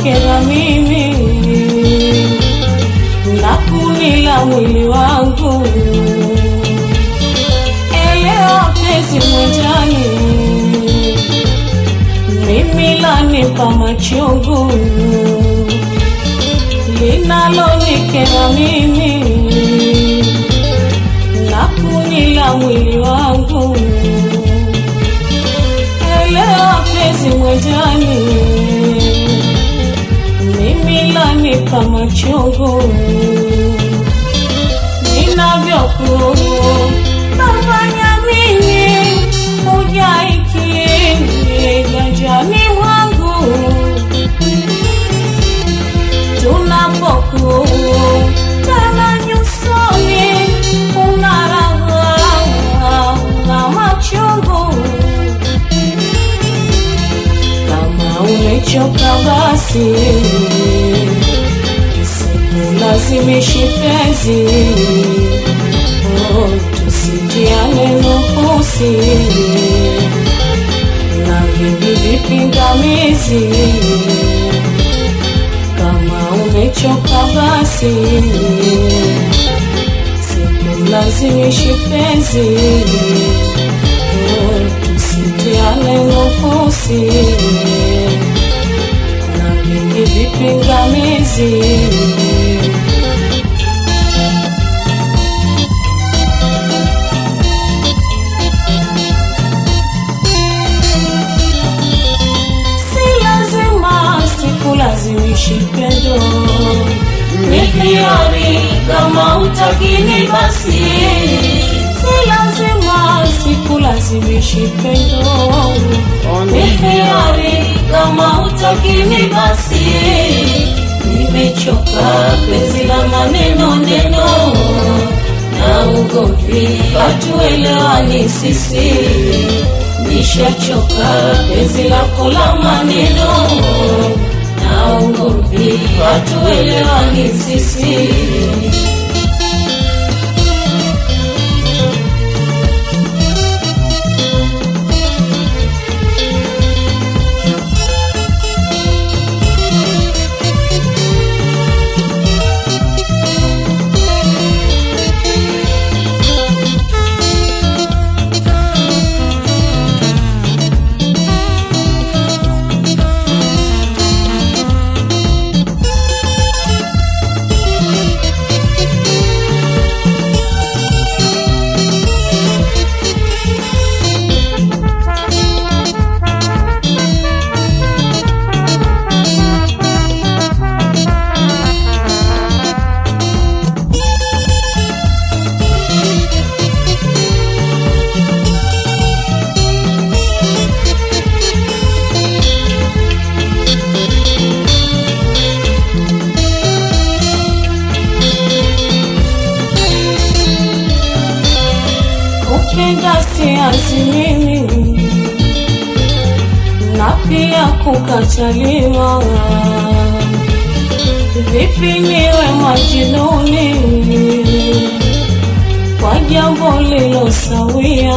linalonikera mimi na kunila mwili wangu. Elewa penzi mwenjani, mimi lanipa machungu linalonikera mimi na kunila mwili wangu. Elewa penzi mwenjani, mimi lanipa machungu ninavyokufanya mimi hujaikini ganjani mwangu tunapokutana nyusoni unaragha na machungu kama umechoka basi Usilazimishi penzi oh, tusijiane nukusi na vingi vipingamizi. Kama umechoka basi, sikulazimishi penzi oh, tusijiane nukusi na vingi vipingamizi. Si lazima sikulazimishi pendo, Ni hiari kama utakini basi, si lazima sikulazimishi pendo, ni hiari kama utakini basi. Nimechoka penzi la maneno neno na ugomvi, hatuelewani sisi. Nishachoka penzi lako la maneno na ugomvi, hatuelewani sisi. kupenda siazi mimi na pia kukataliwa. Vipi niwe majinuni kwa jambo lilosawia?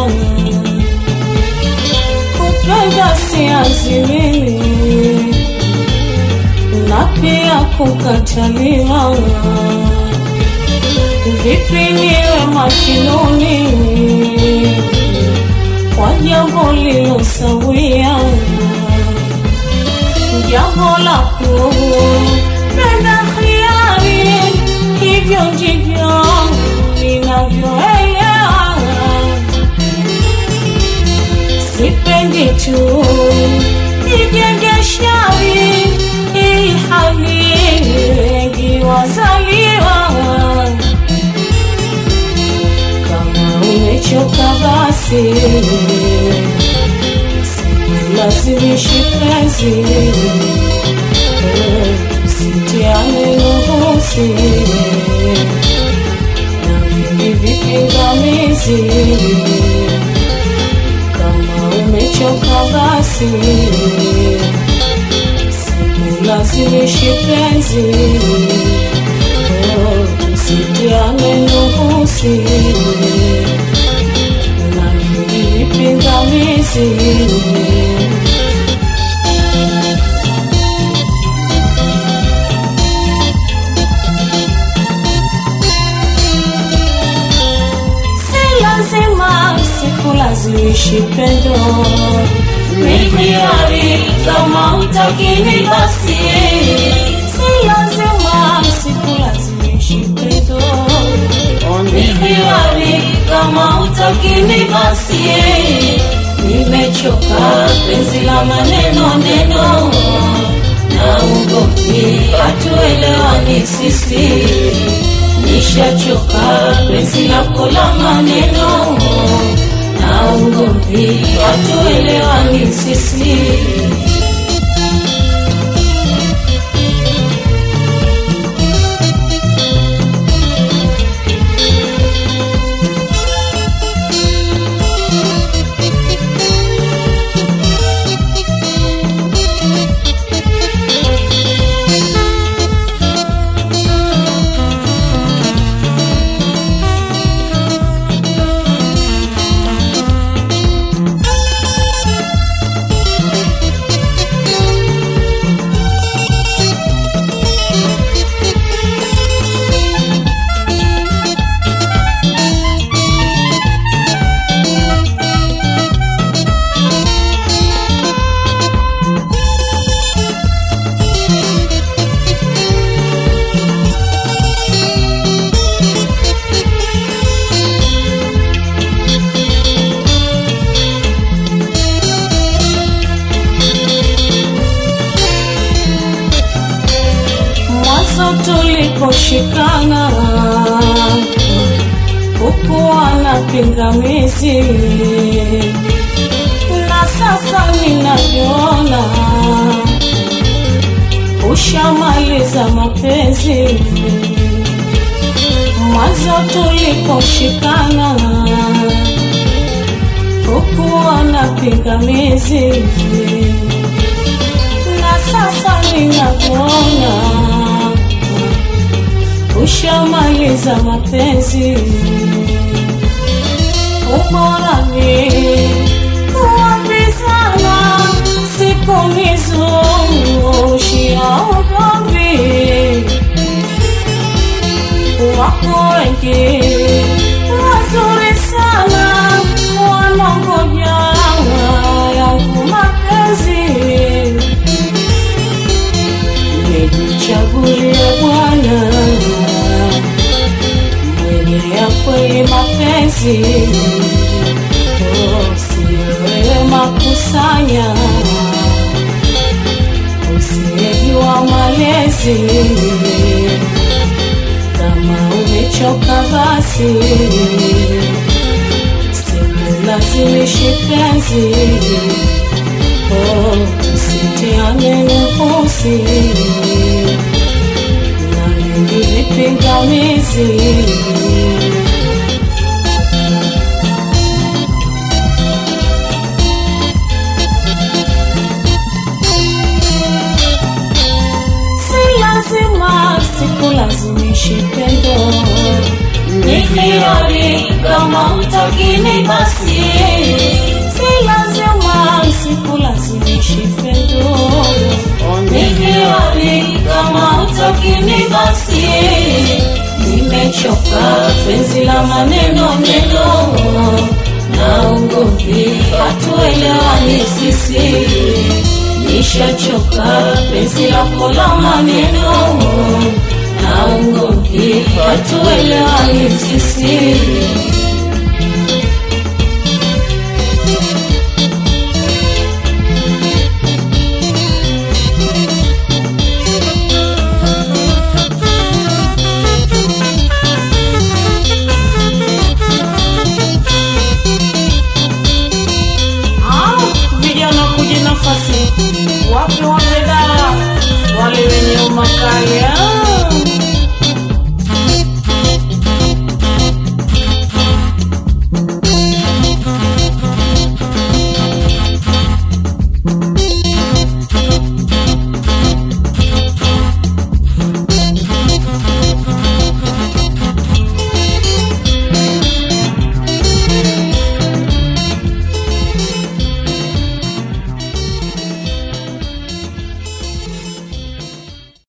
Kupenda siazi mimi na pia kukataliwa vipi niwe makinuni kwa jambo lilosawia, jambo la kupenda hiari, hivyo ndivyo ninavyoelewa. Sipendi tu nijenge shari, ili hali wengi wazaliwa kama umechoka basi, lazimishi penzi, sitiane nuhusi na vingi vipingamizi. Kama umechoka basi, lazimishi penzi, sitiane nuhusi na vingi vipingamizi. sikulazimishi pendo Nikiari kama utakini basi si lazima sikulazimishi pendo Nikiari kama utakini basi Nimechoka penzi la maneno neno na ugomvi hatuelewani sisi Nishachoka penzi lako la maneno na ugomvi hatuelewani sisi mwanzo tuliposhikana hukuwa na pingamizi na sasa ninavyoona ushamaliza mapenzi mwanzo tuliposhikana hukuwa na pingamizi na sasa ninavyoona ushamaliza mapenzi uborani kuambizana siku nizungushia ugomvi wako wengi wazuri sana wanangoja yangu mapenzi nimejichagulia Bwana mwenye ya kweli mapenzi, Oh, sio wewe makusanya, usiyejua malezi. Kama umechoka basi, sikulazimishi penzi Oh, usitiane nufusi na vingi vipingamizi. Si lazima sikulazimishi pendo, Nikiari kama utakini basi si lazima sikulazimishi pendo. Nikiari kama utakini basi Nimechoka penzi la maneno neno na ugomvi hatuelewani sisi Nishachoka penzi lako la maneno na ugomvi hatuelewani sisi